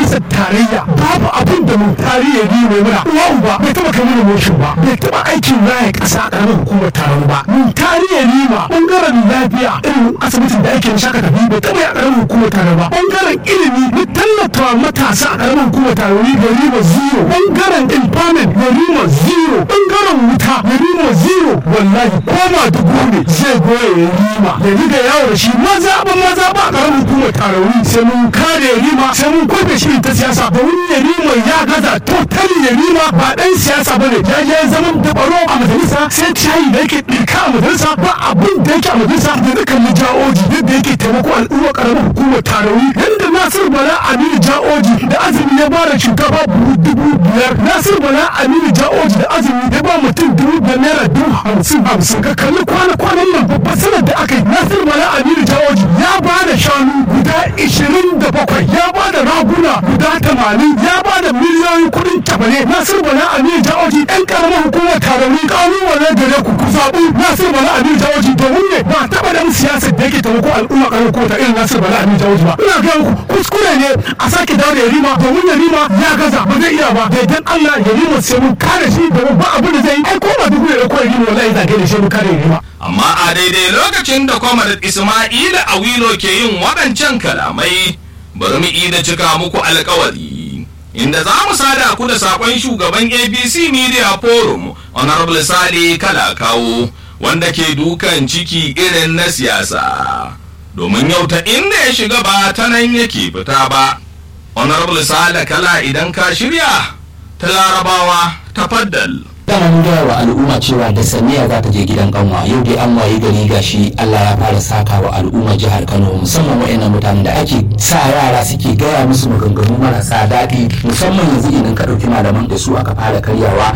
majalisar tarayya babu abin da mu tarihi ne mai muna uwa uba bai taba kai mana motion ba bai taba aikin raya kasa a karamar hukumar taron ba mu tarihi ne ma bangaren lafiya irin asibitin da ake shaka tafi bai taba a karamar hukumar taron ba bangaren ilimi mu tallata matasa a karamar hukumar taron ni da riba zero bangaren empowerment da riba zero bangaren wuta da riba zero wallahi koma dubu ne zai goya ya rima da ni da yawo da shi maza ba maza ba a karamar hukumar taron sai mun kare rima sai mun kwafe shi ta siyasa domin ya rima ya gaza totally ya rima ba dan siyasa ba ne ya je zaman da baro a majalisa sai cayi da yake ɗirka a majalisa ba abin da yake a majalisa da dukkan na ja'oji yadda yake taimako al'umma karamar hukumar tarawi yadda nasir bala aminu ja'oji da azumi ya ba da shinkafa buhu dubu biyar nasir bala aminu ja'oji da azumi ya ba mutum dubu da naira dubu hamsin hamsin ka kalli kwana-kwanan nan babban sanar da aka yi nasir bala aminu ja'oji ya ba da shanu guda ishirin da bakwai ya ba da raguna guda tamanin ya ba da miliyoyin kuɗin tabane nasir bala aminu ja'oji ɗan ƙaramar hukumar tarauni ƙalubale gare ku ku zaɓi nasir bala aminu ja'oji domin ne ba taɓa da siyasar da yake taimako al'umma ƙaramar hukumar ta irin nasir bala aminu ja'oji ba ina ga muku kuskure ne a sake dawo da yarima domin yarima ya gaza ba zai iya ba da idan Allah yarima sai mun kare shi domin ba abin da zai yi ai ko ba duk ne da ko yarima wallahi zage da shi mun kare yarima amma a daidai lokacin da kwamar ismaila awilo ke yin waɗancan kalamai bari mu ida cika muku alkawari inda za mu sada ku da sakon shugaban abc media forum honorable sale kalakawo wanda ke dukan ciki irin na siyasa domin yau ta inda ya shiga ba ta nan yake fita ba honorable sale kala idan ka shirya ta larabawa ta faddal dama mun gaya wa al'umma cewa da saniya za ta je gidan kanwa yau dai an waye gari gashi Allah ya fara saka wa al'umma jihar Kano musamman wa'annan mutanen da ake sa yara suke gaya musu maganganu marasa daɗi musamman yanzu idan ka ɗauki malaman da su aka fara karyawa